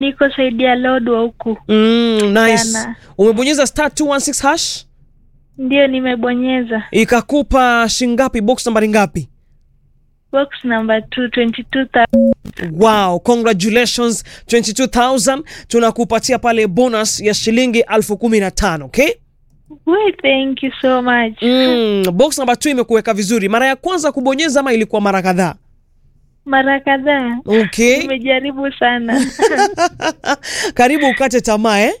Niko saidi ya Lodwa huku. Mm, nice. Sana. Umebonyeza star 216 hash Ndio nimebonyeza. ikakupa shingapi? Box nambari ngapi? Box number 2 22,000. Wow, congratulations 22000 tunakupatia pale bonus ya shilingi elfu kumi na tano okay? We, thank you so much. Mm, box number 2 imekuweka vizuri. Mara ya kwanza kubonyeza ama ilikuwa mara kadhaa? Mara kadhaa. Okay. Nimejaribu sana. Karibu ukate tamaa eh?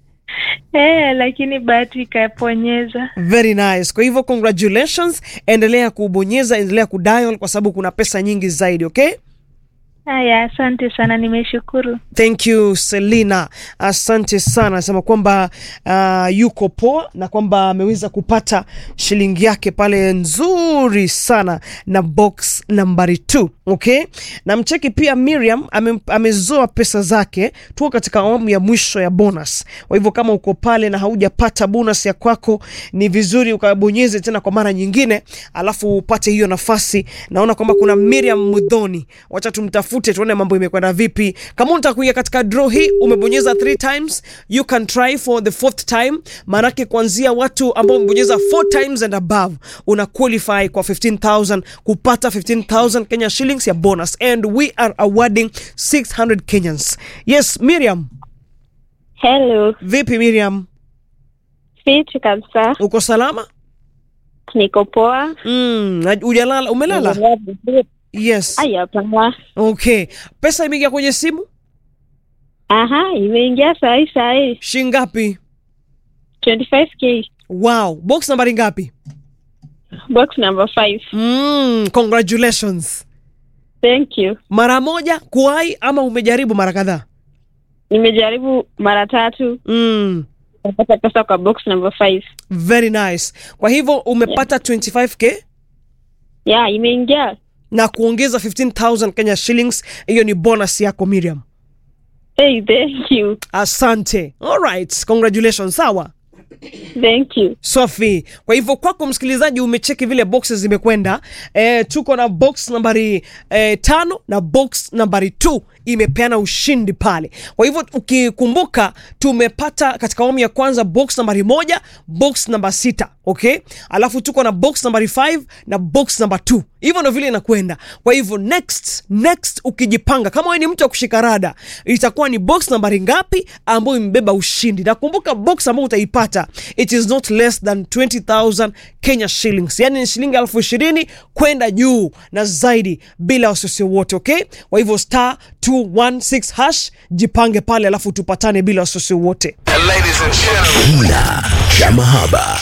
Eh, lakini bahati ikaponyeza. Very nice. Kwa hivyo congratulations, endelea kubonyeza, endelea kudial kwa sababu kuna pesa nyingi zaidi, okay? Haya, asante sana, nimeshukuru. Thank you Selina, asante sana. Anasema kwamba uh, yuko poa na kwamba ameweza kupata shilingi yake pale nzuri sana na box nambari 2 okay. Na mcheki pia Miriam ame, amezoa pesa zake, tuko katika awamu ya mwisho ya bonus. Kwa hivyo kama uko pale na haujapata bonus ya kwako, ni vizuri ukabonyeze tena kwa mara nyingine, alafu upate hiyo nafasi. Naona kwamba kuna Miriam Mudhoni, wacha tumtafute tuone mambo imekwenda vipi. Kama unataka kuingia katika draw hii, umebonyeza three times, you can try for the fourth time. Maanake kuanzia watu ambao umebonyeza four times and above una qualify kwa 15000 kupata 15000 Kenya shillings ya bonus and we are awarding 600 Kenyans. Yes, Miriam. Hello, Vipi Miriam? fiti kabisa, Uko salama? niko poa. Mm, na- hujalala, umelala? Naendelea vizuri. Yes. Ai, hapana. Okay. Pesa imeingia kwenye simu? Aha, imeingia sahi sahi, Shingapi? 25k Wow. Box nambari ngapi? box number 5. Mm, congratulations. Thank you. Mara moja kuwai ama umejaribu mara kadhaa? Nimejaribu mara tatu Mm, napata pesa kwa box number 5. very nice. Kwa hivyo umepata 25k Yeah, imeingia. na kuongeza 15000 Kenya shillings. Hiyo ni bonus yako Miriam. Hey, thank you. Asante. All right. Congratulations. Sawa. Thank you. Sophie. Kwa hivyo kwako msikilizaji, umecheki vile boxes zimekwenda. E, tuko na box nambari e, tano na box nambari 2 imepeana ushindi pale. Kwa hivyo ukikumbuka, tumepata katika awamu ya kwanza box nambari moja, box namba sita, okay? Alafu tuko na box nambari 5 na box namba 2. Hivyo ndo vile inakwenda. Kwa hivyo next next, ukijipanga kama wewe ni mtu wa kushika rada, itakuwa ni box nambari ngapi ambayo imebeba ushindi. Na kumbuka box ambayo utaipata it is not less than 20000 Kenya shillings, yani ni shilingi elfu ishirini kwenda juu na zaidi, bila wasiwasi wote, okay? Kwa hivyo star 216 hash, jipange pale, alafu tupatane bila wasiwasi wote. Ladies and gentlemen. Kina cha mahaba.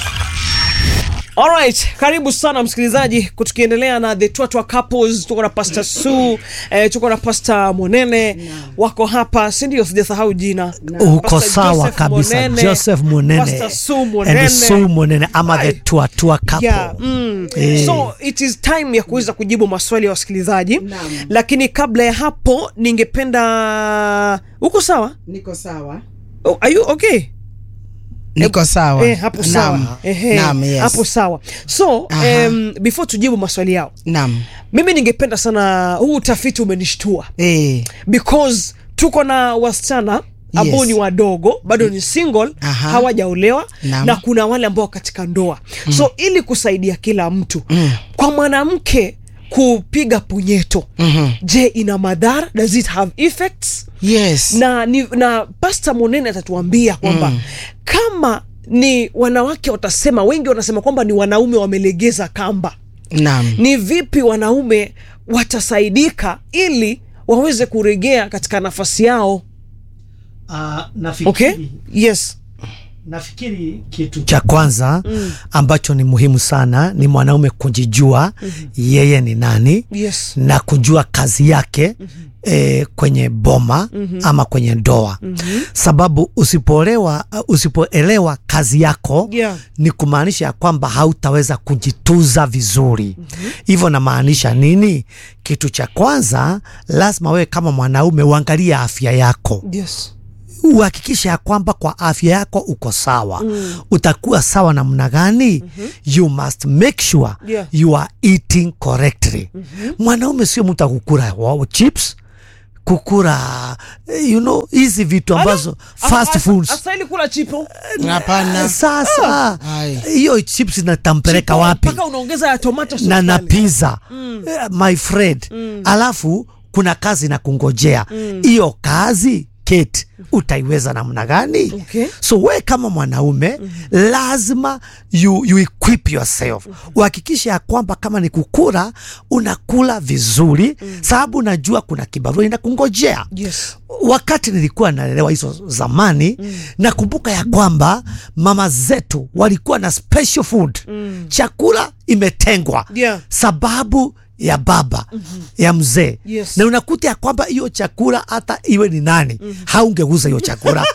Alright, karibu sana msikilizaji, tukiendelea na the Twatwa couples. Tuko na Pastor Su eh, tuko na Pastor Monene wako hapa, si ndio? Sijasahau jina. uko Pastor sawa Joseph kabisa Monene, Joseph Munene Pastor Su Monene. and Su Munene ama the Ai. tua tua couple Yeah, mm. Eh. So it is time ya kuweza kujibu maswali ya wasikilizaji, lakini kabla ya hapo ningependa, uko sawa? Niko sawa. Oh, are you okay? Niko sawa. Eh, hapo sawa. Naam. Ehe, Naam, yes. hapo sawa. So Aha. um, before tujibu maswali yao Naam. mimi ningependa sana huu utafiti umenishtua Eh, because tuko na wasichana ambao Yes. ni wadogo bado ni single Aha. hawajaolewa Naam. na kuna wale ambao katika ndoa so ili kusaidia kila mtu kwa mwanamke kupiga punyeto Mhm. je ina madhara does it have effects yes. na, ni, na pasta monene atatuambia kwamba kama ni wanawake watasema wengi wanasema kwamba ni wanaume wamelegeza kamba Naam. ni vipi wanaume watasaidika ili waweze kuregea katika nafasi yao uh, nafikiri, okay yes nafikiri kitu cha kwanza ambacho ni muhimu sana ni mwanaume kujijua yeye ni nani yes na kujua kazi yake eh, kwenye boma ama kwenye ndoa sababu usipoolewa uh, usipoelewa kazi yako Yeah. ni kumaanisha ya kwamba hautaweza kujituza vizuri hivyo namaanisha nini kitu cha kwanza lazima wewe kama mwanaume uangalie afya yako yes uhakikishe ya kwamba kwa afya yako uko sawa mm. utakuwa sawa namna gani mm-hmm. you must make sure Yeah. you are eating correctly mm-hmm. mwanaume sio mtu akukura wow, chips kukura eh, you know hizi vitu ambazo fast foods Astahili kula chipo. Hapana. sasa Ai. hiyo chips inatampeleka Chipo, wapi Mpaka unaongeza ya tomato sauce na na pale. pizza Eh, my friend alafu kuna kazi na kungojea hiyo kazi Kate utaiweza namna gani Okay. so we kama mwanaume lazima you, you equip yourself uhakikishe ya kwamba kama ni kukula unakula vizuri sababu unajua kuna kibarua inakungojea Yes. wakati nilikuwa nalelewa hizo zamani mm. nakumbuka ya kwamba mama zetu walikuwa na special food mm. chakula imetengwa Yeah. sababu ya baba mm-hmm. ya mzee Yes. na unakuta ya kwamba hiyo chakula hata iwe ni nani mm-hmm. haungeguza hiyo chakula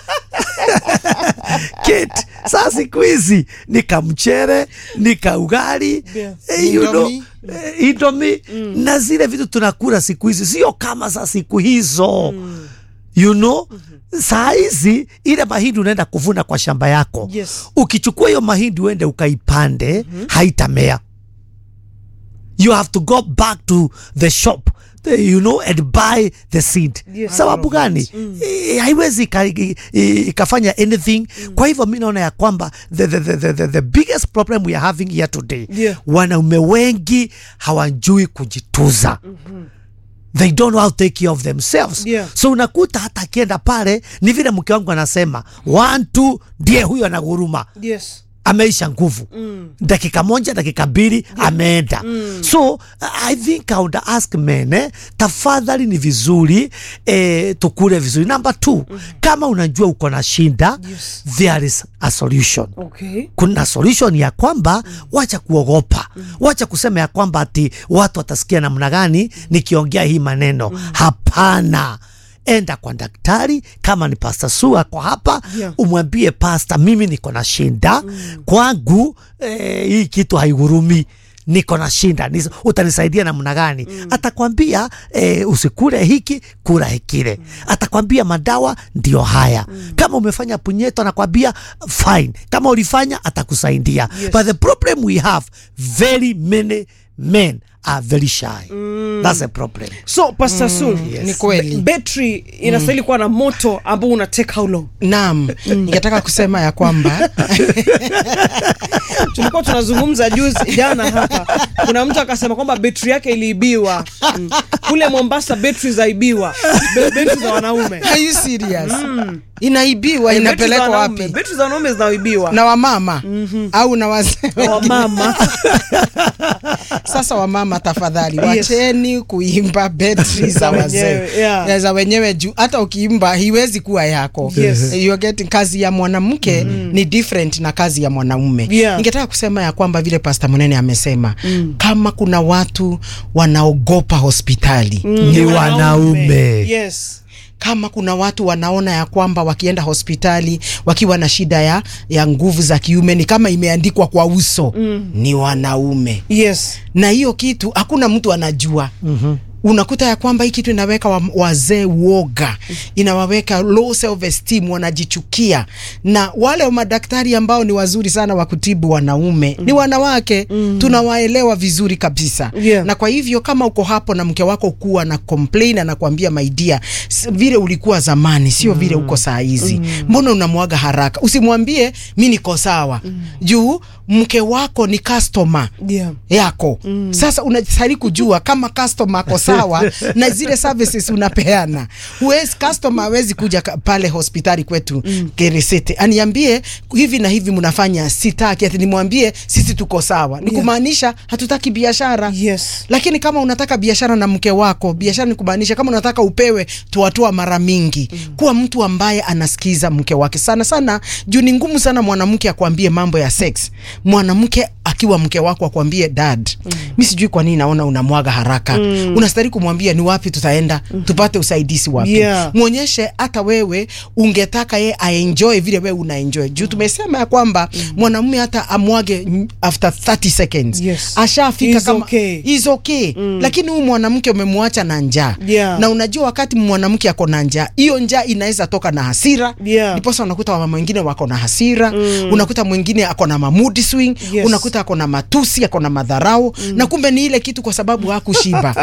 Kate, saa siku hizi nika mchere nika ugali Yeah. eh, you know, Indomie. eh, indomie na zile vitu tunakula siku hizi sio kama za siku hizo you know saa hizi ile mahindi unaenda kuvuna kwa shamba yako Yes. ukichukua hiyo mahindi uende ukaipande haitamea you have to go back to the shop the- you know and buy the seed Yes. sababu gani Eh, haiwezi ika- i- i- ikafanya anything kwa hivyo mi naona ya kwamba the, the, the, the, the, the biggest problem we are having here today Yeah. wanaume wengi hawajui kujituza they don't know how to take care of themselves Yeah. so unakuta hata akienda pale ni vile mke wangu anasema one two ndiye huyo anaguruma Yes. ameisha nguvu mm. dakika moja dakika mbili ameenda mm. so i think I would ask men eh, tafadhali ni vizuri eh, tukule vizuri number two mm. kama unajua uko na shinda Yes. there is a solution Okay. kuna solution ya kwamba wacha kuogopa wacha kusema ya kwamba ati watu watasikia namna gani nikiongea hii maneno hapana enda kwa daktari kama ni pasta su ako hapa Yeah. umwambie pasta mimi niko na shinda kwangu eh, hii kitu haigurumi niko na shinda Nis- utanisaidia namna gani atakwambia eh, usikule hiki kula hikile atakwambia madawa ndio haya kama umefanya punyeto anakwambia fine kama ulifanya atakusaidia Yes. but the problem we have very many men are very shy that's a problem So Pastor Sul, Ni kweli. ba- battery inastahili kuwa na moto ambao una take how long? Naam, ningetaka kusema ya kwamba tulikuwa tunazungumza juzi jana hapa, kuna mtu akasema kwamba betri yake iliibiwa mm. kule Mombasa, betri zaibiwa, Be- betri za wanaume are you serious? Inaibiwa, Eh, betri za inapelekwa wanaume- wapi? Betri za wanaume zinaibiwa Na wamama au na wazee wa mama Sasa wamama, tafadhali Yes. wacheni kuimba betri za Za wazee wenyewe, yeah. Ya za wenyewe juu hata ukiimba hiwezi kuwa yako Yes. You're getting, kazi ya mwanamke ni different na kazi ya mwanaume Yeah. ningetaka kusema ya kwamba vile Pasta Munene amesema kama kuna watu wanaogopa hospitali ni wanaume yes kama kuna watu wanaona ya kwamba wakienda hospitali wakiwa na shida ya, ya nguvu za kiume ni kama imeandikwa kwa uso mm. ni wanaume yes na hiyo kitu hakuna mtu anajua mm-hmm. unakuta ya kwamba hii kitu inaweka wa, wazee woga inawaweka low self esteem wanajichukia na wale madaktari ambao ni wazuri sana wa kutibu wanaume mm. ni wanawake mm. tunawaelewa vizuri kabisa Yeah. na kwa hivyo kama uko hapo na mke wako kuwa na complain anakuambia my dear s- vile ulikuwa zamani sio vile uko saa hizi mbona unamwaga haraka usimwambie mi niko sawa juu mke wako ni customer yeah yako mm. Sasa unastahili kujua kama customer ako sawa na zile services unapeana. Huwezi customer hawezi kuja ka- pale hospitali kwetu mm. Keresete aniambie hivi na hivi mnafanya, sitaki ati nimwambie sisi tuko sawa, ni Yeah. kumaanisha hatutaki biashara yes lakini kama unataka biashara na mke wako, biashara ni kumaanisha kama unataka upewe tuatua mara mingi mm. kuwa mtu ambaye anasikiza mke wake sana sana, juu ni ngumu sana mwanamke akwambie mambo ya sex. Mwanamke akiwa mke wako akwambie dad, mm. mi sijui kwa nini naona unamwaga haraka mm. unastahili kumwambia ni wapi tutaenda mm. tupate usaidizi wapi Yeah. mwonyeshe hata wewe ungetaka ye aenjoy vile wewe unaenjoy juu tumesema ya kwamba mwanamume hata amwage mm, after 30 seconds Yes. ashafika Is kama okay. is okay mm. lakini huyu mwanamke umemwacha na njaa Yeah. na unajua wakati mwanamke ako na njaa hiyo njaa inaweza toka na hasira Yeah. ndiposa unakuta wamama wengine wako na hasira mm. unakuta mwingine ako na mamood swing Yes. unakuta ako na matusi ako na madharau na kumbe ni ile kitu kwa sababu hakushiba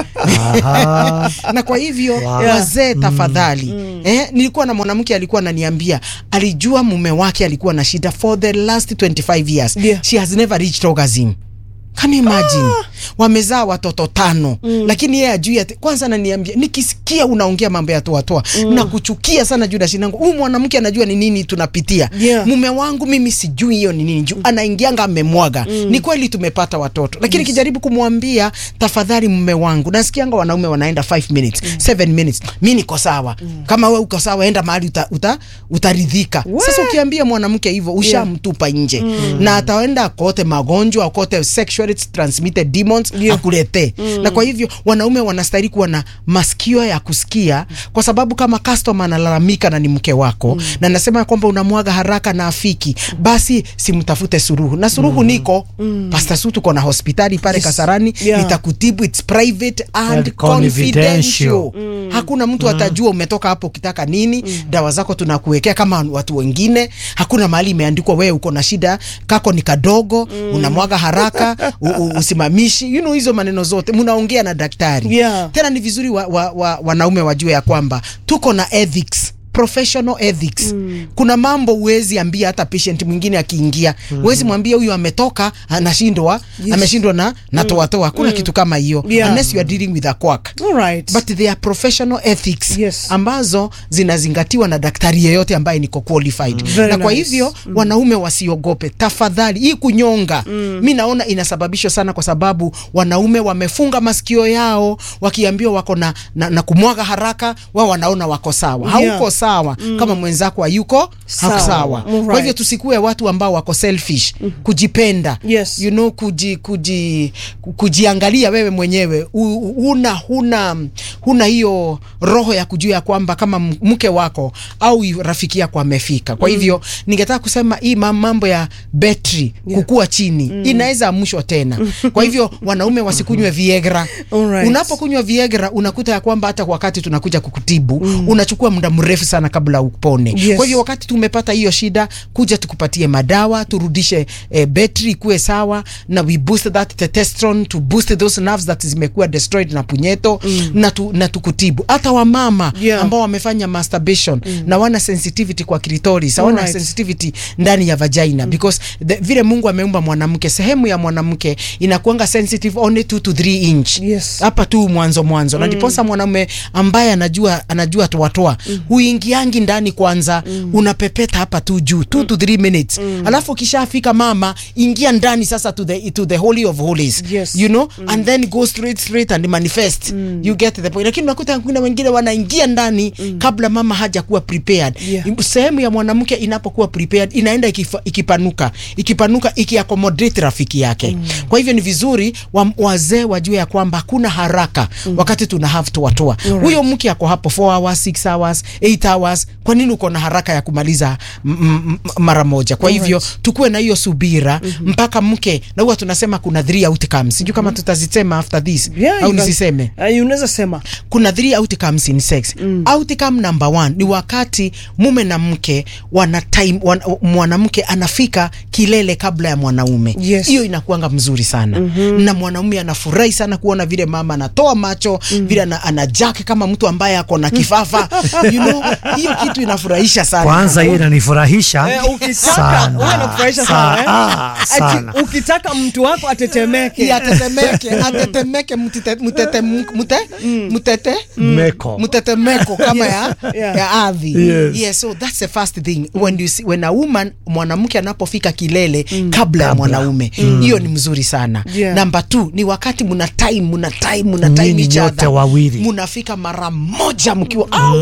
Aha. na kwa hivyo Wow. wazee tafadhali eh, nilikuwa na mwanamke alikuwa ananiambia alijua mume wake alikuwa na shida for the last 25 years Yeah. she has never reached orgasm Can you imagine? Wamezaa watoto tano lakini yeye ajui ati kwanza ananiambia nikisikia unaongea mambo ya toa toa na kuchukia sana juu dashinangu huyu mwanamke anajua ni nini tunapitia Yeah. mume wangu mimi sijui hiyo ni nini juu anaingianga amemwaga ni kweli tumepata watoto lakini kijaribu kumwambia tafadhali mume wangu nasikianga wanaume wanaenda 5 minutes 7 minutes mi niko sawa kama we uko sawa enda mahali uta, uta, utaridhika sasa ukiambia mwanamke hivyo ushamtupa nje na ataenda akote magonjwa akote sexually transmitted demons Yeah. akuletee na kwa hivyo wanaume wanastahili kuwa na masikio ya kusikia kwa sababu kama customer analalamika na ni mke wako na nasema kwamba unamwaga haraka na afiki basi simtafute suruhu na suruhu niko Pastor Su tuko na hospitali pale Yes. Kasarani Yeah. nitakutibu it's private and And confidential confidential. hakuna mtu atajua umetoka hapo ukitaka nini dawa zako tunakuwekea kama watu wengine hakuna mahali imeandikwa wewe uko na shida kako ni kadogo unamwaga haraka u, u, usimamishi you know, hizo maneno zote mnaongea na daktari Yeah. tena ni vizuri wa, wa, wa, wanaume wajue ya kwamba tuko na ethics professional ethics kuna mambo huwezi ambia hata patient mwingine akiingia huwezi mwambia huyu ametoka anashindwa ameshindwa na natoatoa hakuna kitu kama hiyo Yeah. unless you are dealing with a quack Alright. but they are professional ethics Yes. ambazo zinazingatiwa na daktari yeyote ambaye niko qualified Very na kwa nice. hivyo wanaume wasiogope tafadhali hii kunyonga mi naona inasababishwa sana kwa sababu wanaume wamefunga masikio yao wakiambiwa wako na, na, na kumwaga haraka wao wanaona wako sawa Yeah. hauko sawa kama mwenzako hayuko Sawa. hako sawa Alright. kwa hivyo tusikue watu ambao wako selfish kujipenda Yes. you know, kuji, kuji, ku- kujiangalia wewe mwenyewe U- u- una huna huna hiyo roho ya kujua ya kwamba kama m- mke wako au yu- rafiki yako amefika kwa hivyo ningetaka kusema hii ma- mambo ya betri Yeah. kukua chini inaweza amshwa tena kwa hivyo wanaume wasikunywe viegra Alright. unapokunywa viegra unakuta ya kwamba hata wakati tunakuja kukutibu unachukua muda mrefu sana kabla upone Yes. kwa hivyo wakati tumepata hiyo shida kuja tukupatie madawa turudishe eh, betri ikuwe sawa na we boost that testosterone to boost those nerves that zimekuwa destroyed na punyeto na, tu, na tukutibu hata wamama Yeah. ambao wamefanya masturbation na wana sensitivity kwa clitoris hawana Alright. sensitivity ndani ya vagina because the, vile Mungu ameumba mwanamke sehemu ya mwanamke inakuanga sensitive only 2 to 3 inch Yes. hapa tu mwanzo mwanzo na ndiposa mwanaume ambaye anajua anajua toatoa huingiangi ndani kwanza unapepeta hapa tu juu 2 to 3 minutes alafu ukishafika mama ingia ndani sasa to the, to the holy of holies Yes. you know and then go straight straight and manifest you get the point lakini unakuta kuna wengine wanaingia ndani kabla mama haja kuwa prepared Yeah. sehemu ya mwanamke inapokuwa prepared inaenda ikifa, ikipanuka ikipanuka ikiaccommodate rafiki yake kwa hivyo ni vizuri wa, wazee wajue ya kwamba hakuna haraka wakati tuna have to watoa huyo mke ako hapo 4 hours 6 hours 8 hours kwa nini uko na haraka ya kumaliza m- m- m- mara moja kwa hivyo tukuwe na hiyo subira mpaka mke na huwa tunasema kuna three outcomes sijui kama tutazisema after this Yeah, au you can- nisiseme Uh, unaweza sema kuna three outcomes in sex outcome number one ni wakati mume na mke wana time wan, mwanamke anafika kilele kabla ya mwanaume Yes. hiyo inakuanga mzuri sana na mwanaume anafurahi sana kuona vile mama anatoa macho vile ana, anajake kama mtu ambaye ako na kifafa you know hiyo kitu inafurahisha sana kwanza hiyo inanifurahisha Eh, ukitaka sana. wewe unakufurahisha sana, eh? Ah, Ati sana. ukitaka mtu wako atetemeke Iya, atetemeke atetemeke mtite- mtete mute mtete Meko. mtetemeko kama ya, Yeah. ya ardhi Yes. yeah, so that's the first thing when you see, when a woman mwanamke anapofika kilele kabla ya mwanaume hiyo ni mzuri sana Yeah. namba two ni wakati muna time muna time muna time Nyinyi each nyote other wawili. munafika mara moja mkiwa au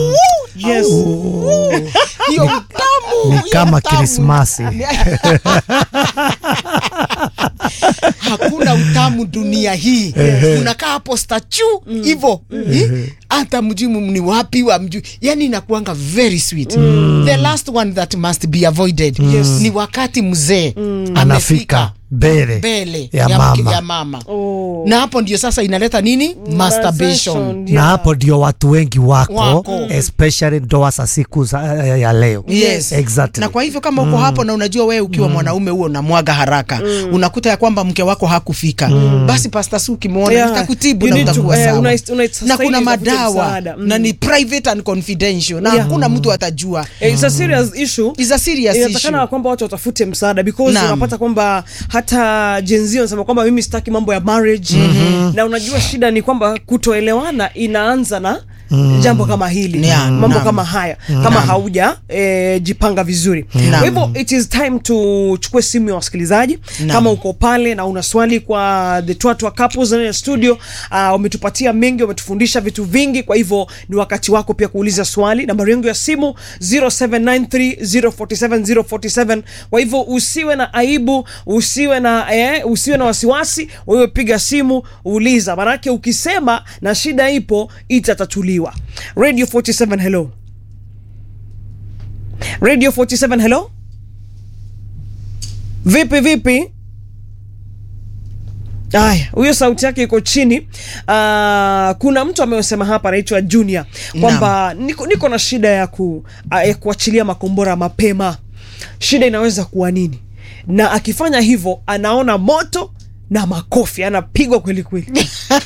yes hiyo utamu Ni hiyo kama utamu. Krismasi. hakuna utamu dunia hii unakaa hapo stachu hivo hata mjui ni wapi wa mjui yani inakuanga very sweet the last one that must be avoided ni wakati mzee Anafika mbele mbele ya mke- mama. ya mama. Oh. na hapo ndio sasa inaleta nini masturbation na hapo ndio watu wengi wako, Wako. especially ndoa za siku za, ya, ya leo Yes. exactly. na kwa hivyo kama uko hapo na unajua wewe ukiwa mwanaume huo unamwaga haraka unakuta ya kwamba mke wako hakufika basi pasta su ukimwona Yeah. nitakutibu You na need to- utakuwa eh, sawa unais- unastahili na kuna utafute madawa msaada. Mm. na ni private and confidential na Yeah. hakuna mtu atajua Eh, it's a serious issue It's a serious inatakana issue. kwamba watu watafute msaada because Naam. unapata kwamba hata jenzi wanasema kwamba mimi sitaki mambo ya marriage na unajua shida ni kwamba kutoelewana inaanza na jambo kama hili Yeah, mambo naam. kama haya kama hauja e, jipanga vizuri Naam. kwa hivyo it is time tuchukue simu ya wasikilizaji Naam. kama uko pale na una swali kwa the Twatwa couples ndani ya studio uh, wametupatia mengi wametufundisha vitu vingi kwa hivyo ni wakati wako pia kuuliza swali nambari yangu ya simu 0793047047 kwa hivyo usiwe na aibu usiwe na eh, usiwe na wasiwasi wewe piga simu uliza manake ukisema na shida ipo itatatuliwa radio 47 hello radio 47 hello vipi vipi Aya, huyo sauti yake iko chini. Uh, kuna mtu amesema hapa anaitwa Junior kwamba niko, niko na shida ya, ku, uh, ya kuachilia makombora mapema. Shida inaweza kuwa nini? Na akifanya hivyo anaona moto na makofi, anapigwa kweli kweli.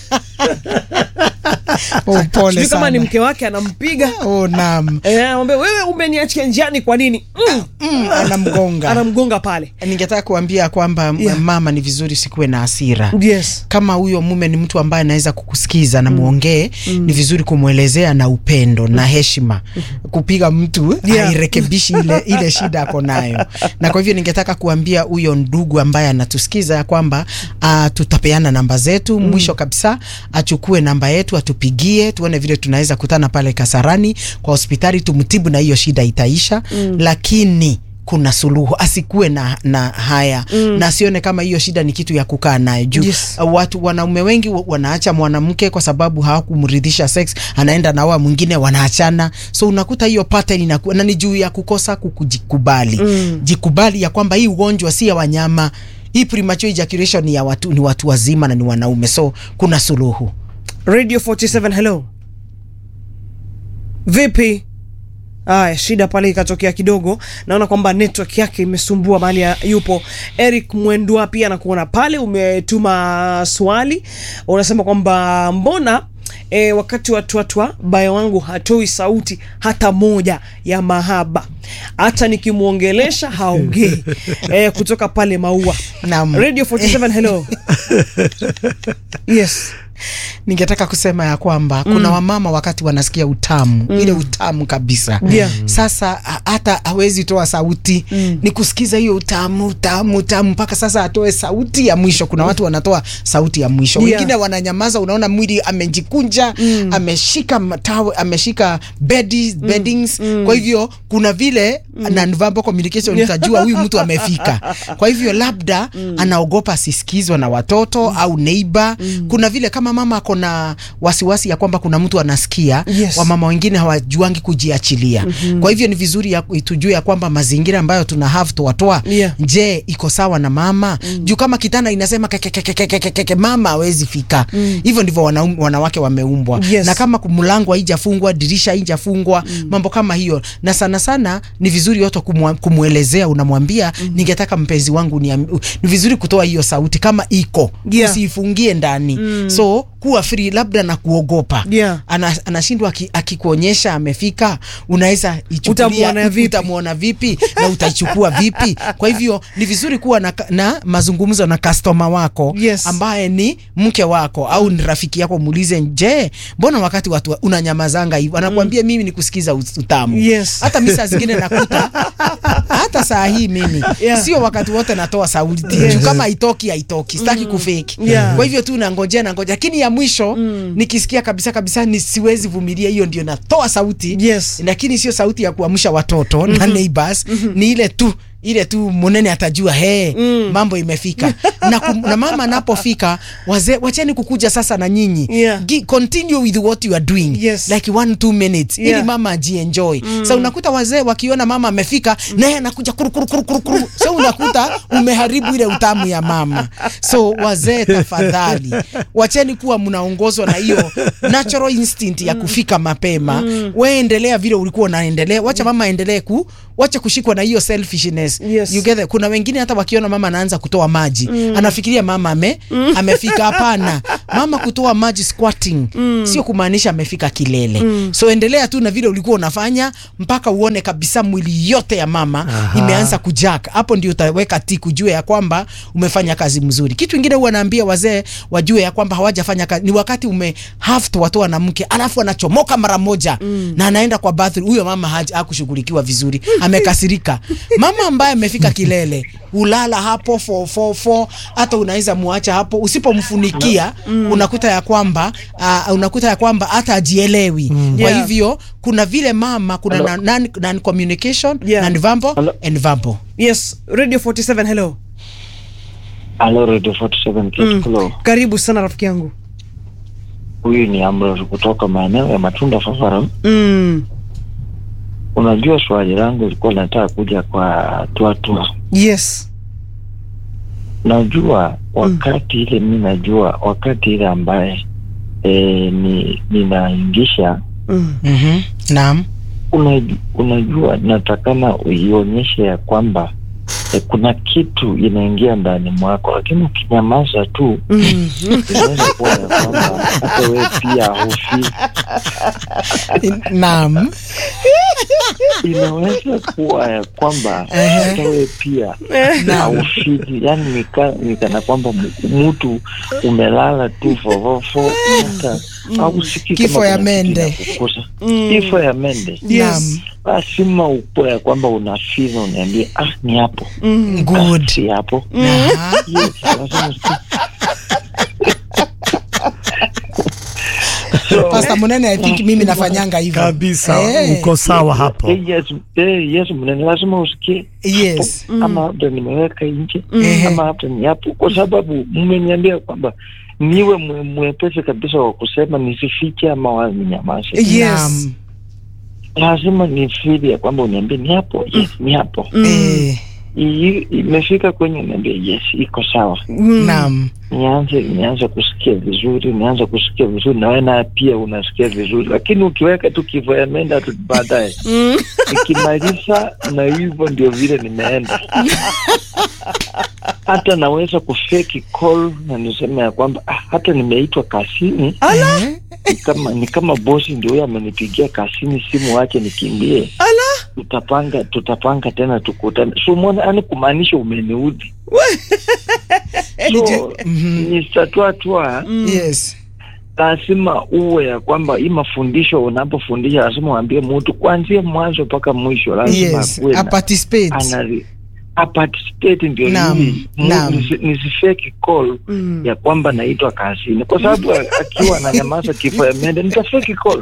oh, pole Sijui kama ni sana mke wake anampiga oh, naam eh, anamwambia wewe umeniachia njiani kwa nini? Mm, mm, anamgonga anamgonga pale. ningetaka kuambia kwamba Yeah. mama ni vizuri sikuwe na hasira Yes. kama huyo mume ni mtu ambaye anaweza kukusikiza na muongee ni vizuri kumwelezea na upendo na heshima kupiga mtu Yeah. hairekebishi ile, ile shida ako nayo na kwa hivyo ningetaka kuambia huyo ndugu ambaye anatusikiza ya kwamba uh, tutapeana namba zetu mwisho kabisa achukue namba yetu atupigie tuone vile tunaweza kutana pale Kasarani kwa hospitali tumtibu na hiyo shida itaisha lakini kuna suluhu asikuwe na, na haya mm. na asione kama hiyo shida ni kitu ya kukaa nayo juu Yes. uh, watu wanaume wengi wa- wanaacha mwanamke kwa sababu hawakumridhisha sex anaenda na wa mwingine wanaachana so unakuta hiyo pattern inakuwa na ni juu ya kukosa kukujikubali mm. jikubali ya kwamba hii ugonjwa si ya wanyama hii premature ejaculation ni ya watu ni watu wazima na ni wanaume so kuna suluhu Radio 47 hello. Vipi? Aya, shida pale ikatokea kidogo. Naona kwamba network yake imesumbua mahali ya- yupo. Eric Mwendwa pia nakuona pale, umetuma swali, unasema kwamba mbona E, wakati wa twatwa baya wangu hatoi sauti hata moja ya mahaba, hata nikimwongelesha haongei. E, kutoka pale Maua. Naam. Radio 47 hello. Yes. ningetaka kusema ya kwamba kuna wamama wakati wanasikia utamu ile utamu kabisa Yeah. sasa ha- hata hawezi toa sauti ni kusikiza hiyo utamu utamu utamu mpaka sasa atoe sauti ya mwisho kuna watu wanatoa sauti ya mwisho Yeah. wengine wananyamaza unaona mwili amejikunja ameshika matawe ameshika bedi, beddings kwa hivyo kuna vile non-verbal communication utajua huyu mtu amefika kwa hivyo labda anaogopa asisikizwe na watoto au neighbor kuna vile kama mama ako na wasiwasi ya kwamba kuna mtu anasikia Yes. wamama wengine hawajuangi kujiachilia kwa hivyo ni vizuri ya, tujue ya kwamba mazingira ambayo tuna have tuwatoa Yeah. je iko sawa na mama juu kama kitanda inasema kekekekekekeke mama hawezi fika hivyo ndivyo wanaume- wanawake wameumbwa Yes. na kama mlango haijafungwa dirisha haijafungwa mambo kama hiyo na sana sana ni vizuri yote kumwa- kumwelezea unamwambia ningetaka mpenzi wangu ni, ni vizuri kutoa hiyo sauti kama iko Yeah. usiifungie ndani so kuwa free labda na kuogopa Yeah. Ana, anashindwa aki- akikuonyesha amefika unaweza ichukulia Utamwona vipi? utamwona vipi na utaichukua vipi kwa hivyo ni vizuri kuwa na, na mazungumzo na customer wako Yes. ambaye ni mke wako au ni rafiki yako muulize je mbona wakati watu wa- unanyamazanga hivyo anakuambia mimi ni kusikiza ut- utamu Yes. hata mi saa zingine nakuta hata saa hii mimi Yeah. sio wakati wote natoa sauti Yes. juu kama haitoki haitoki sitaki kufeki Yeah. kwa hivyo tu nangojea nangojea lakini ya mwisho nikisikia kabisa kabisa ni siwezi vumilia hiyo ndio natoa sauti Yes. lakini sio sauti ya kuamsha watoto na neighbors ni ile tu ile tu munene atajua he mm. mambo imefika na, kum, na mama anapofika wazee wacheni kukuja sasa na nyinyi Yeah. Gi- continue with what you are doing Yes. like one two minutes Yeah. ili mama ajienjoy mm. sa unakuta wazee wakiona mama amefika mm. naye anakuja kuru kuru kuru kuru kuru so unakuta umeharibu ile utamu ya mama so wazee tafadhali wacheni kuwa mnaongozwa na hiyo natural instinct ya kufika mapema mm. we endelea vile ulikuwa unaendelea wacha mama aendelee ku wacha kushikwa na hiyo selfishness Yes. you get it? kuna wengine hata wakiona mama anaanza kutoa maji mm. anafikiria mama ame, amefika hapana mama kutoa maji squatting mm. sio kumaanisha amefika kilele mm. so endelea tu na vile ulikuwa unafanya mpaka uone kabisa mwili yote ya mama Aha. imeanza kujak hapo ndio utaweka tik ujue ya kwamba umefanya kazi mzuri kitu ingine huwa naambia wazee wajue ya kwamba hawajafanya kazi ni wakati ume have to watoa na mke alafu anachomoka mara moja mm. na anaenda kwa bathroom huyo mama haja- hakushughulikiwa vizuri amekasirika mama ambaye amefika kilele ulala hapo fo, fo, fo, hata unaweza muacha hapo usipomfunikia mm. unakuta ya kwamba uh, unakuta ya kwamba hata ajielewi mm. kwa Yeah. hivyo kuna vile mama kuna non, non, non communication Yeah. non verbal Hello. and verbal yes radio 47 hello Halo Radio 47 Kate Kulo. karibu sana rafiki yangu Huyu ni Ambrose kutoka maeneo ya Matunda Fafara. mm. Unajua swali langu lilikuwa linataka kuja kwa tuatua. yes Najua wakati ile mi najua wakati ile ambaye e, ni ninaingisha mm. mm-hmm. naam unajua, unajua natakana uionyeshe ya kwamba e, kuna kitu inaingia ndani mwako, lakini ukinyamaza tu Mm. inaweza kuwa ya kwamba hata wewe pia hufi naam inaweza kuwa ya kwamba hata wewe pia haufiki, yani nika, nikana kwamba mu- mtu umelala tu fofofo hata hausikii kama Kifo ya kuna kitu mende. inakukusa. Kifo ya mende yes lazima upo ya kwamba unafika uniambie, ah, ni hapo mm. good Ah, si hapo Aha. Yes, lazima usikie. So, Pastor Munene I think mimi nafanyanga hivyo kabisa Eh, uko sawa hapo eh, yes, eh, yes, mnene lazima usikie yes hapo, ama labda nimeweka nje Mhm. ama hata ni hapo, kwa sababu mmeniambia kwamba niwe mwe- mwepesi kabisa wa kusema nisifiche ama wa ninyamaze. yes Naam. Lazima nifili ya kwamba uniambie ni hapo, yes, ni hapo. Eh, Hii imefika kwenye niambie yes, iko sawa. mm. naam Nianze nianze kusikia vizuri, nianze kusikia vizuri, na wewe naye pia unasikia vizuri, lakini ukiweka tu kifo ya menda tu baadaye Mm. nikimaliza na hivyo ndio vile nimeenda hata naweza kufeki call na niseme ya kwamba ah, hata nimeitwa kasini Eh, ni kama ni kama bosi ndio huyo amenipigia kasini simu wache nikimbie ala tutapanga tutapanga tena tukutane so umeona yani kumaanisha umeniudhi so mhm. nistatwatua yes lazima uwe ya kwamba hii mafundisho unapofundisha lazima uambie mtu kuanzia mwanzo mpaka mwisho lazima yes akuwe na- a participate anali aparticipate ndio Naam, nini Mu- naam. nisi- nisifeki call Mm. ya kwamba naitwa kazini kwa sababu a- akiwa ananyamaza kifo ya mende nitafeki call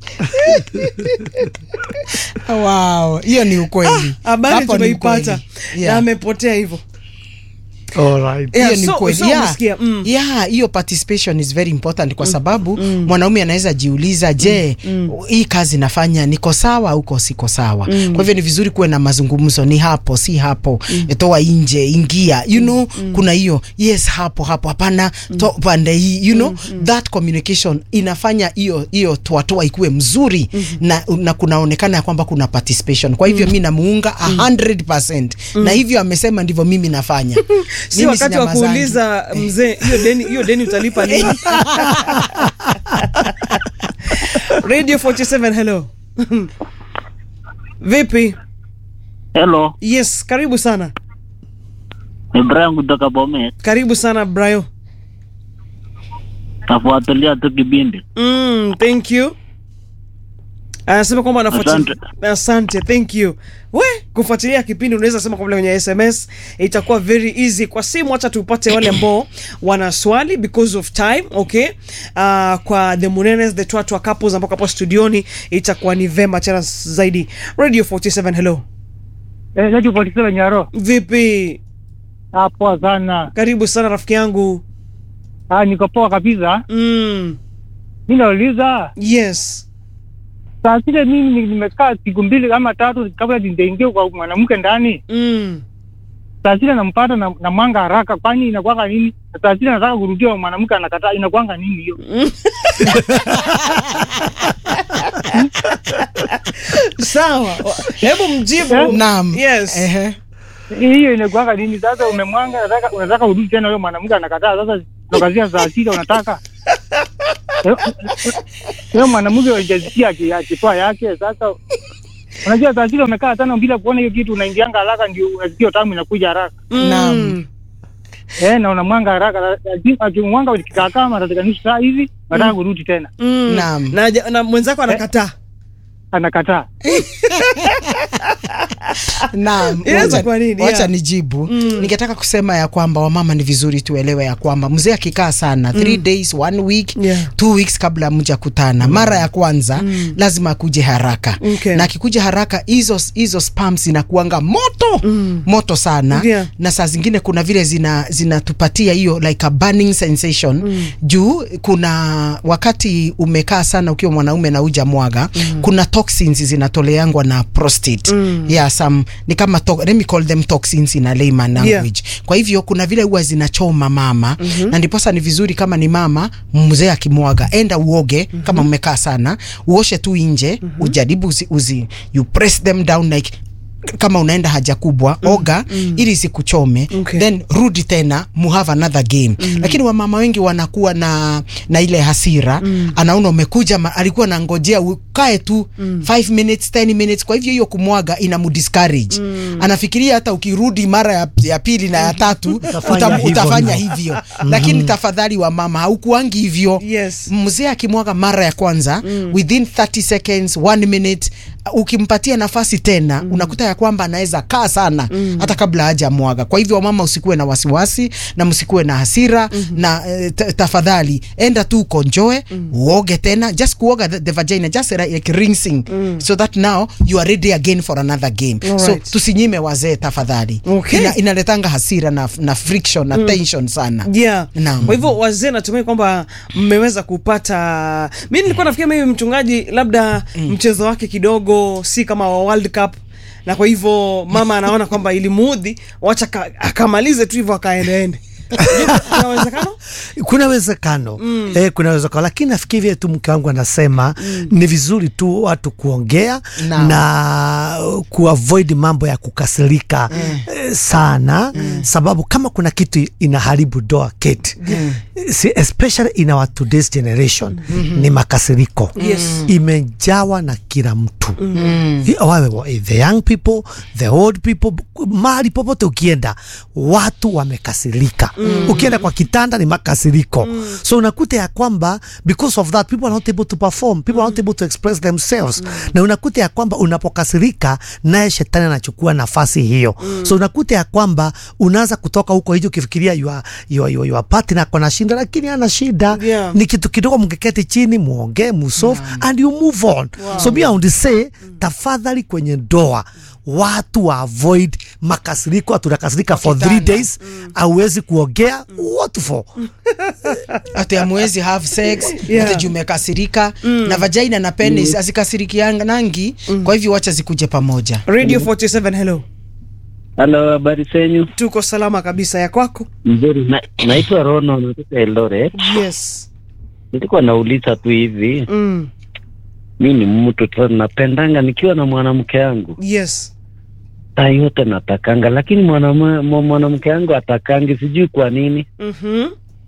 wow hiyo ni ukweli habari Hapo ni tumeipata ukweli. na Yeah. amepotea hivyo Alright. Yeah, hiyo ni so- kweli so yeah. umesikia, mm. yeah hiyo participation is very important kwa sababu mwanaume anaweza jiuliza je hii kazi nafanya niko sawa au uko siko sawa kwa hivyo ni vizuri kuwe na mazungumzo ni hapo si hapo toa nje ingia you know kuna hiyo yes hapo hapo hapana to pande hii you know that communication inafanya hiyo hiyo toatoa ikuwe mzuri na, na kunaonekana ya kwamba kuna participation kwa hivyo mi namuunga 100% na hivyo amesema ndivyo mimi nafanya si Mimi wakati wa sinyamazangi. kuuliza mzee hiyo deni hiyo deni utalipa lini radio 47 hello vipi Hello, yes karibu sana ni Brian kutoka Bomet. karibu sana brayo Nafuatilia tu kipindi. mm, thank you anasema kwamba anafuatilia asante thank you we kufuatilia kipindi unaweza sema kwamba kwenye sms itakuwa very easy kwa simu hacha tupate wale ambao wana swali because of time okay uh, kwa the munenes the twatwa couples ambao hapo studioni itakuwa ni vema tena zaidi radio 47 hello Eh, Radio 47 Nyaro. Vipi? Ah, poa sana. Karibu sana rafiki yangu. Ah, niko poa kabisa. Mm. Mimi nauliza, Yes. saa zile mimi ni- nimekaa siku mbili ama tatu kabla nijaingia kwa mwanamke ndani. Mm. Saa zile nampata na, na mwanga haraka, kwani inakwanga nini? Na Saa zile nataka kurudia mwanamke anakataa, inakwanga nini hiyo? Sawa. Hebu mjibu. Naam. Yes. Ehe. Hiyo inakwanga nini? Sasa umemwanga, unataka unataka urudi tena, huyo mwanamke anakataa. Sasa tokazia saa sita unataka Eh, huyo mwanamke hajasikia aki- akitoa yake. Sasa unajua saa zile umekaa tano bila kuona hiyo kitu, unaingianga haraka, ndio unasikia tamu inakuja haraka. Naam. Eh, na unamwanga haraka, lakini akimwanga kikaa kama katika nusu saa hivi, nataka kurudi tena, Mm. Naam. Na, ja- na mwenzako anakataa. anakataa. Naam, Inaweza wacha- kuwa nini? wacha Yeah. nijibu Mm. ningetaka kusema ya kwamba wamama ni vizuri tuelewe ya kwamba mzee akikaa sana three days one week Yeah. two weeks kabla mja kutana mara ya kwanza lazima akuje haraka Okay. na akikuja haraka hizo hizo spams zinakuanga moto Mm. moto sana Yeah. na saa zingine kuna vile zina zinatupatia hiyo like a burning sensation juu kuna wakati umekaa sana ukiwa mwanaume na uja mwaga kuna toxins zinatoleangwa na prostate yeah, some ni kama to, let me call them toxins in a layman language kwa hivyo kuna vile huwa zinachoma mama na ndiposa ni vizuri kama ni mama mzee akimwaga enda uoge kama mmekaa sana uoshe tu nje ujaribu uzi, uzi you press them down like kama unaenda haja kubwa oga ili isikuchome Okay. then rudi tena mu have another game lakini wamama wengi wanakuwa na na ile hasira anaona umekuja ma, alikuwa nangojea ukae tu 5 minutes 10 minutes kwa hivyo hiyo kumwaga ina mudiscourage anafikiria hata ukirudi mara ya, ya pili na ya tatu Utafanya utam, hivyo utafanya hivyo. hivyo lakini tafadhali wa mama haukuangi hivyo Yes. mzee akimwaga mara ya kwanza within 30 seconds one minute uh, ukimpatia nafasi tena unakuta ya kwamba anaweza kaa sana hata kabla haja mwaga kwa hivyo wamama usikuwe na wasiwasi na msikuwe na hasira na eh, ta- tafadhali enda tu ukonjoe uoge tena just kuoga the, the vagina just like rinsing so that now you are ready again for another game so Alright. tusinyime wazee tafadhali Okay. Ina, inaletanga hasira na, na friction na tension sana Yeah. Naam. Kwa hivyo wazee, natumai kwamba mmeweza kupata. Mi nilikuwa nafikia maybe mchungaji labda mchezo wake kidogo si kama wa World Cup, na kwa hivyo mama anaona kwamba ilimuudhi, wacha ka- akamalize tu hivyo akaendeende. Je, kuna uwezekano? kuna uwezekano mm. eh, kuna uwezekano lakini nafikiri vile tu mke wangu anasema mm. ni vizuri tu watu kuongea Naam. na kuavoid mambo ya kukasirika mm. eh, sana mm. sababu kama kuna kitu inaharibu doa keti mm. si, especially in our today's generation mm-hmm. ni makasiriko Yes. imejawa na kila mtu mm. wawe wa- the young people the old people mahali popote ukienda watu wamekasirika mm. ukienda kwa kitanda ni makasiriko mm. so unakuta ya kwamba because of that people are not able to perform people are not able to express themselves mm. na unakuta ya kwamba unapokasirika naye shetani anachukua nafasi hiyo mm. so unakuta ya kwamba unaanza kutoka huko hicho ukifikiria your, your, your, your partner ako na shinda lakini ana shida Yeah. ni kitu kidogo mkeketi chini muongee musolve and you move on so me I would say tafadhali kwenye ndoa watu wa avoid makasiriko tunakasirika for three Kitanda. days auwezi kuongea what for ati amwezi have sex Yeah. ati juu umekasirika na vagina na penis azikasirikianangi kwa hivyo wacha zikuje pamoja Radio 47 hello. Halo, habari zenyu? Tuko salama kabisa ya kwako? Mzuri. Na, naitwa Rono, natoka Eldoret. Yes. Nilikuwa nauliza tu hivi, Mm. mi ni mtu tu napendanga nikiwa na mwanamke yangu Yes. saa yote natakanga, lakini mwanama- mwa- mwanamke yangu atakangi, sijui kwa nini. Mhm.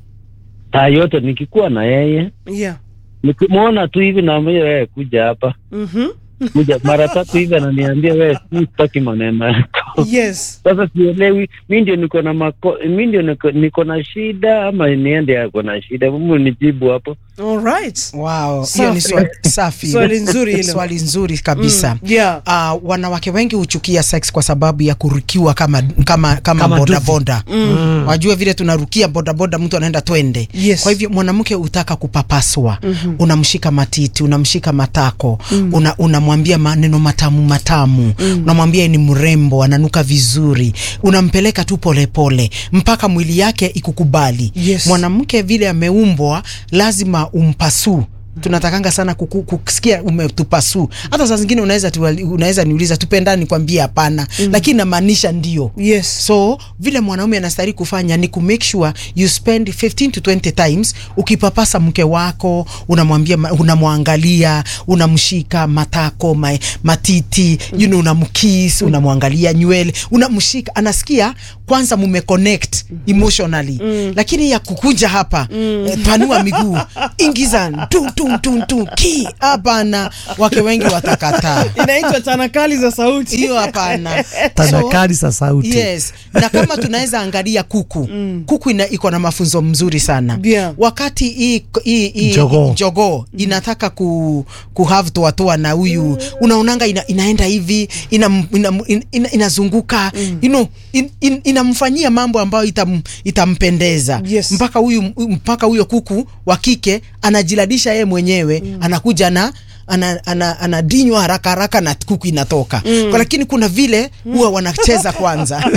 Saa yote nikikuwa na yeye Yeah. nikimwona tu hivi naambia wewe kuja hapa Mhm. kuja mara tatu hivi ananiambia wewe si sitaki maneno yako yes Sasa sielewi, mi ndio niko na mako, mi ndio niko, niko na shida ama niende ako na shida? Mungu nijibu hapo. alright Wow, hiyo ni Safi. swali safi. Swali nzuri hilo. Swali nzuri kabisa. Mm, yeah. Uh, wanawake wengi huchukia sex kwa sababu ya kurukiwa kama kama kama, Kama boda duvi. boda. Wajue vile tunarukia boda boda, mtu anaenda twende. Yes. Kwa hivyo mwanamke hutaka kupapaswa, unamshika matiti, unamshika matako, una, unamwambia maneno matamu matamu, unamwambia yeye ni mrembo, ananuka vizuri, unampeleka tu polepole mpaka mwili yake ikukubali. Yes. Mwanamke vile ameumbwa lazima umpasu tunatakanga sana kuku, kusikia umetupasu. Hata saa zingine unaweza tuwali- unaweza niuliza tupendani, nikwambie hapana, lakini namaanisha ndio. yes So vile mwanaume anastahili kufanya ni ku make sure you spend 15 to 20 times ukipapasa mke wako, unamwambia, ma- unamwangalia, unamshika matako, ma, matiti, you know, unamkiss, unamwangalia nywele, unamshika, anasikia kwanza mume connect emotionally, lakini ya kukuja hapa eh, panua miguu, ingiza tu tu tu tu ki, hapana, wake wengi watakataa inaitwa tanakali za sauti hiyo, hapana. tanakali za sauti Yes, na kama tunaweza angalia kuku kuku ina, iko na mafunzo mzuri sana Yeah. wakati hii hii hii Jogoo. jogoo inataka ku, ku have toatoa na huyu unaonanga ina, inaenda hivi ina, ina, ina, ina, inazunguka you know, in, in, inamfanyia mambo ambayo itam, itampendeza Yes. mpaka huyu mpaka huyo kuku wa kike anajiladisha yeye mwenyewe anakuja na ana, ana, anadinywa haraka haraka na kuku inatoka kwa, lakini kuna vile huwa wanacheza kwanza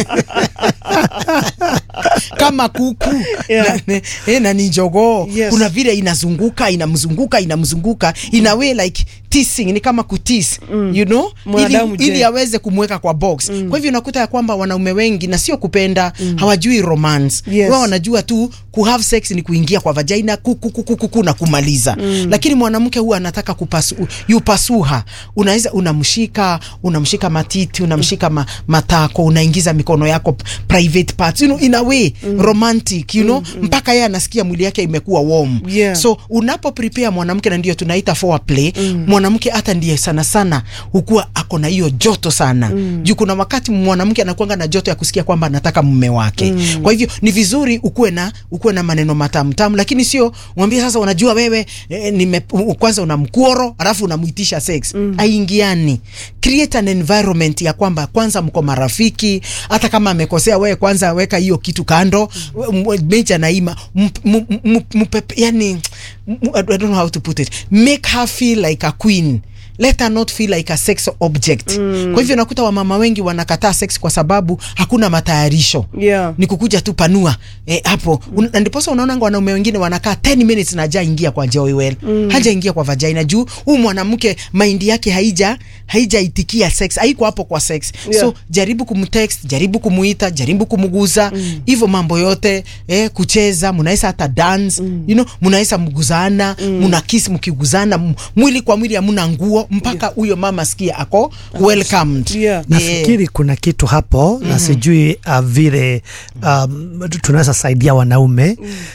kama kuku Yeah. na, eh, na ni jogoo Yes. kuna vile inazunguka inamzunguka inamzunguka in a way like teasing ni kama kutis you know Mwanadamu ili, je. ili aweze kumweka kwa box kwa hivyo unakuta ya kwamba wanaume wengi na sio kupenda hawajui romance Yes. wao wanajua tu ku have sex ni kuingia kwa vagina kuku kuku kuku na kumaliza lakini mwanamke huwa anataka kupasu yupasuha unaweza unamshika unamshika matiti unamshika ma, matako unaingiza mikono yako p- private parts you know, in a way romantic you know mpaka yeye anasikia mwili yake imekuwa warm Yeah. so unapo prepare mwanamke na ndio tunaita foreplay mwanamke hata ndiye sana sana hukuwa ako na hiyo joto sana juu kuna wakati mwanamke anakuanga na joto ya kusikia kwamba anataka mume wake kwa hivyo ni vizuri ukuwe na ukuwe na maneno matamu tamu lakini sio mwambie sasa unajua wewe eh, nime, u- kwanza una mkuoro alafu unamuitisha sex aingiani create an environment ya kwamba kwanza mko marafiki hata kama amekosea wewe kwanza weka hiyo kitu kando mm. meja naima mp- m- m- mpepe- yani m- I don't know how to put it make her feel like a queen let her not feel like a sex object mm. kwa hivyo nakuta wamama wengi wanakataa sex kwa sababu hakuna matayarisho yeah ni kukuja tu panua eh, hapo Un- na ndiposa unaonanga wanaume wengine wanakaa 10 minutes na haja ingia kwa joy well mm. haja ingia kwa vagina juu huu mwanamke maindi yake haija haijaitikia sex haiko hapo kwa sex Yeah. so jaribu kumtext jaribu kumuita jaribu kumguza hivyo mambo yote eh, kucheza mnaweza hata dance you know mnaweza mguzana mna kiss mkiguzana m- mwili kwa mwili hamuna nguo mpaka huyo mama sikia ako welcomed Yeah. nafikiri kuna kitu hapo na sijui uh, vile um, tunaweza saidia wanaume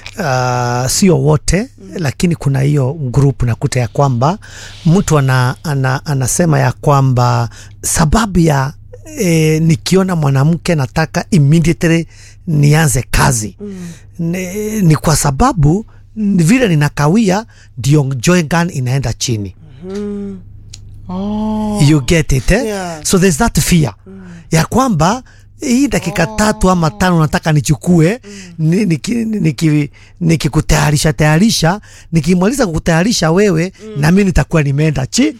uh, sio wote lakini kuna hiyo group nakuta ya kwamba mtu ana, ana, anasema ya kwamba sababu ya E, nikiona mwanamke nataka immediately nianze kazi ni, ni kwa sababu n- vile ninakawia ndio joy gun inaenda chini oh. you get it eh? Yeah. so there's that fear ya kwamba hii dakika tatu ama tano nataka nichukue ni- niki- niki- nikikutayarisha tayarisha nikimaliza kukutayarisha wewe na mi nitakuwa nimeenda chi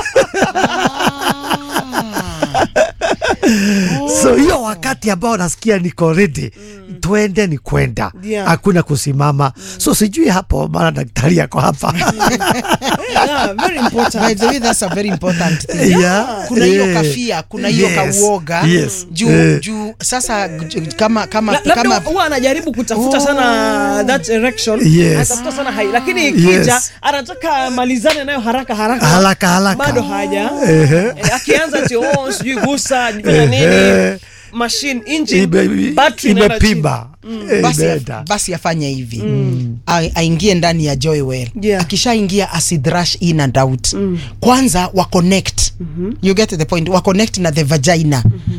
so hiyo wakati ambao nasikia niko ready twende ni kwenda Yeah. hakuna kusimama so sijui hapo maana daktari yako hapa yeah very important By the way, that's a very important thing. Yeah. kuna hiyo Yeah. kafia kuna hiyo Yes. kauoga Yes. juu Eh. juu sasa ju- kama kama La- labda kama huwa anajaribu kutafuta Oh. sana that erection Yes. anatafuta sana hai lakini ikija Yes. anataka amalizane nayo haraka haraka Haraka, haraka. bado haja Ehe. Eh, akianza ati oh sijui gusa jifanya nini Ehe. machine engine Ime- battery inaenda chini. imepimba Eh, basi, imeenda. basi afanye hivi A- aingie ndani ya Joywell Yeah. akishaingia asidrash in and out kwanza wa connect you get the point wa connect na the vagina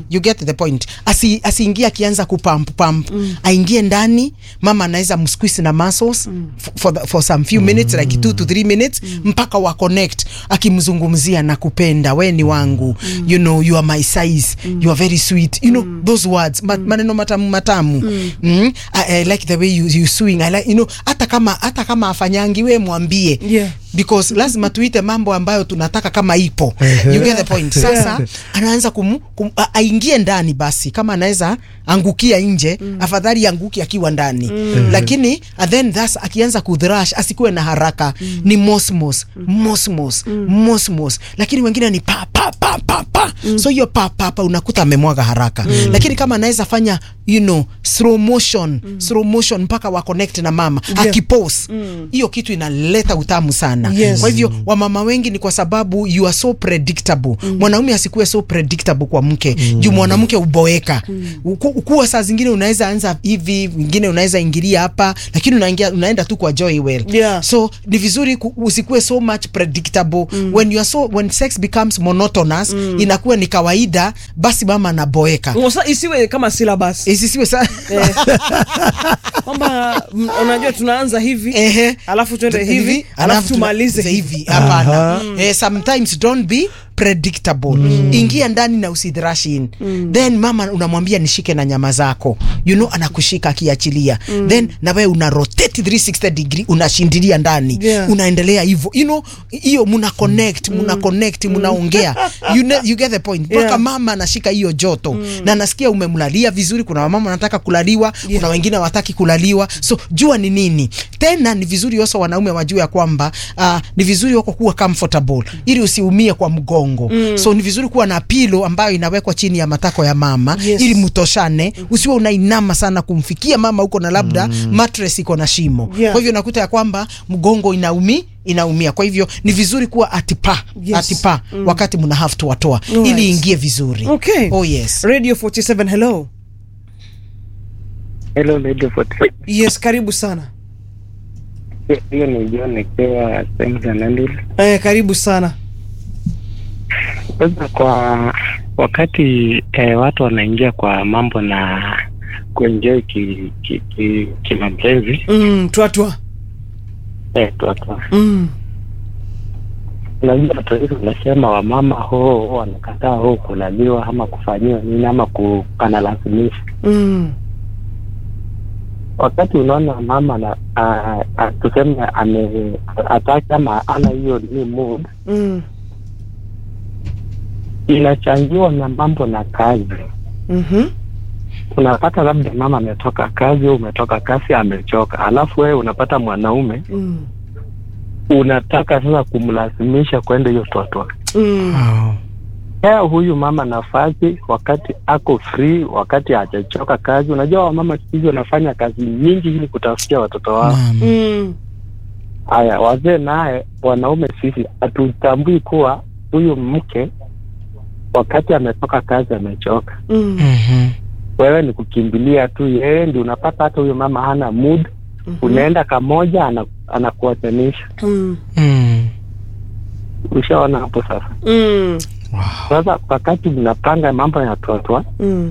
you get the point asi asiingie akianza kupamp pump aingie ndani mama anaweza msqueeze na muscles f- for, the, for some few minutes like 2 to 3 minutes mpaka wa connect akimzungumzia na kupenda we ni wangu you know you are my size you are very sweet you know those words ma, maneno matamu matamu mm. I, I like the way you, you swing I like, you know hata kama hata kama afanyangi we mwambie Yeah. because lazima tuite mambo ambayo tunataka kama ipo you get the point sasa anaanza kum, kum, a- aingie ndani basi kama anaweza angukia nje afadhali anguki akiwa ndani lakini and then thus akianza kudhrash asikuwe na haraka ni mosmos mosmos mosmos lakini wengine ni pa pa pa pa pa so hiyo pa pa pa unakuta amemwaga haraka lakini kama anaweza fanya you know slow motion slow motion mpaka wa connect na mama Yeah. akipose hiyo kitu inaleta utamu sana Yes. kwa hivyo wamama wengi ni kwa sababu you are so predictable mwanaume asikuwe so predictable kwa mke juu mwanamke uboeka Uku- ukuwa saa zingine unaweza anza hivi wingine unaweza ingilia hapa lakini unaingia unaenda tu kwa joy well Yeah. so ni vizuri ku- usikuwe so much predictable when you are so when sex becomes monotonous inakuwa ni kawaida basi mama anaboeka Sasa isiwe kama syllabus isisiwe sa kwamba mm, unajua tunaanza hivi Ehe. alafu tuende hivi alafu tumalize tuna- hivi hivi hapana eh, sometimes don't be predictable ingia ndani na usidhrash in then mama unamwambia nishike na nyama zako you know anakushika akiachilia then na wewe una rotate 360 degree unashindilia ndani Yeah. unaendelea hivyo you know hiyo muna connect muna connect munaongea you, know, you get the point mpaka Yeah. mama anashika hiyo joto na anasikia umemlalia vizuri kuna wamama wanataka kulaliwa Yeah. kuna wengine wataki kulaliwa so jua ni nini tena ni vizuri oso wanaume wajue ya kwamba uh, ni vizuri wako kuwa comfortable ili usiumie kwa mgongo so ni vizuri kuwa na pilo ambayo inawekwa chini ya matako ya mama Yes. ili mtoshane usiwe unainama sana kumfikia mama huko na labda mattress iko na shimo Yeah. kwa hivyo nakuta ya kwamba mgongo inaumi inaumia kwa hivyo ni vizuri kuwa atipa Yes. atipa wakati mna have to watoa Alright. ili ingie vizuri okay oh yes radio 47 hello Hello Radio 47. yes karibu sana Hiyo ni John nikiwa Saint Anandil. eh, karibu sana Sasa kwa wakati eh, watu wanaingia kwa mambo na kuenjoy ki, ki, ki, kimapenzi mm, twatwa eh, tuwatu mm. unajua watu wengi unasema wamama ho wanakataa ho kulaliwa ama kufanyiwa nini ama kukanalazimisha Mm. wakati unaona mama na a- a- tuseme ame ataki ama ana hiyo ni mood Mm. inachangiwa na mambo na kazi Mhm. unapata labda mama ametoka kazi au umetoka kazi amechoka alafu wewe unapata mwanaume Mm. unataka sasa kumlazimisha kwenda hiyo totwa Mm. pea huyu mama nafasi wakati ako free wakati hajachoka kazi unajua wamama siku hizi wanafanya kazi nyingi ili kutafutia watoto wao Naam. Mm. haya wazee naye wanaume sisi hatutambui kuwa huyu mke wakati ametoka kazi amechoka Mm. Mhm. wewe ni kukimbilia tu yeye ndi unapata hata huyo mama hana mood Mhm. unaenda kamoja ana- anakuwatanisha Mm. Mm. ushaona hapo sasa Mm. sasa wakati mnapanga mambo ya totwa Mm.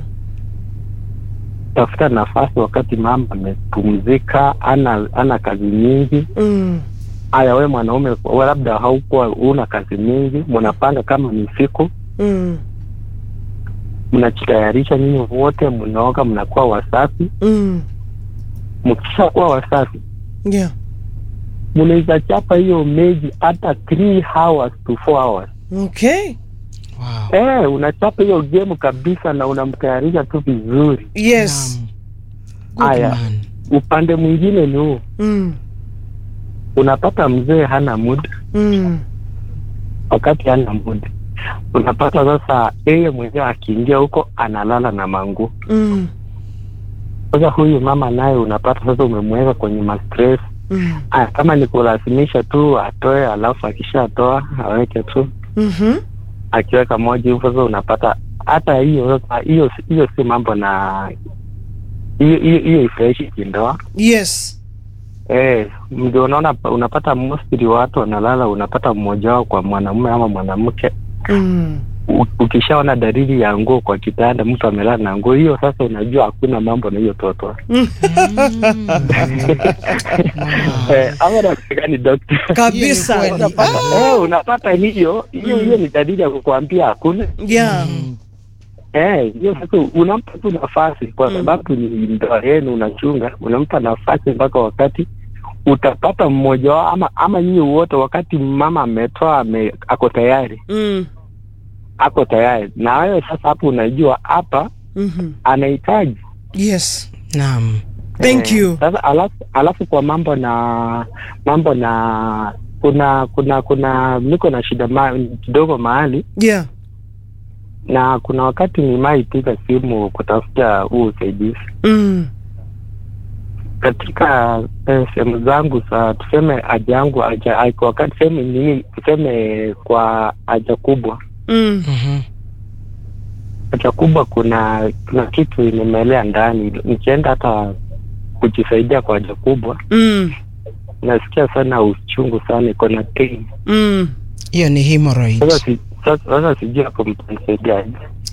tafuta nafasi wakati mama amepumzika ana ana kazi nyingi Mm. haya we mwanaume we labda haukuwa una kazi mingi mnapanga kama ni siku Mm. mnajitayarisha nyinyi wote mnaoga mnakuwa wasafi Mm. mkisha kuwa wasafi Yeah. mnaweza chapa hiyo meji hata 3 hours to 4 hours Okay. Wow. eh unachapa hiyo game kabisa na unamtayarisha tu vizuri Yes. Naam. Good Aya. man. upande mwingine ni huu Mm. unapata mzee hana mood Mm. wakati hana mood unapata sasa yeye mwenyewe akiingia huko analala na manguo Mm. sasa huyu mama naye unapata sasa umemweka kwenye mastress Mm. Aya, kama ni kulazimisha tu atoe alafu akishatoa aweke tu Mhm. akiweka moja hivyo sasa unapata hata hiyo sasa hiyo hiyo si mambo na hiyo hiyo hiyo ifurahishi kindoa Yes. eh ndio unaona unapata mostly watu wanalala unapata mmoja wao kwa mwanamume ama mwanamke Mm. u- ukishaona dalili ya nguo kwa kitanda, mtu amelala na nguo hiyo, sasa unajua hakuna mambo na hiyo toto eh, ama namna gani dokta? kabisa Hiyo ni kweli. Unapata, eh, unapata hiyo hiyo hiyo ni dalili ya kukuambia hakuna yeah. Eh, hiyo sasa unampa tu nafasi kwa sababu ni ndoa yenu unachunga, unampa nafasi mpaka wakati utapata mmoja wao ama ama nyinyi wote, wakati mama ametoa ame, ako tayari mm. ako tayari, na wewe sasa hapo unajua hapa mm-hmm. anahitaji yes Naam. thank Eh, you Sasa alafu, alafu kwa mambo na mambo na kuna kuna kuna niko na shida ma, kidogo mahali yeah na kuna wakati nimaipiga simu kutafuta huu usaidizi mm. katika eh, sehemu zangu za tuseme haja yangu haja ai- kwa wakati sehemu nini tuseme kwa haja kubwa Mm. Mhm. haja kubwa kuna kuna kitu imemelea ndani nikienda hata kujisaidia kwa haja kubwa Mm. nasikia sana uchungu sana iko na pain Mm. hiyo ni hemorrhoid. sasa si, sasa, sasa sijui hapo mtanisaidiaje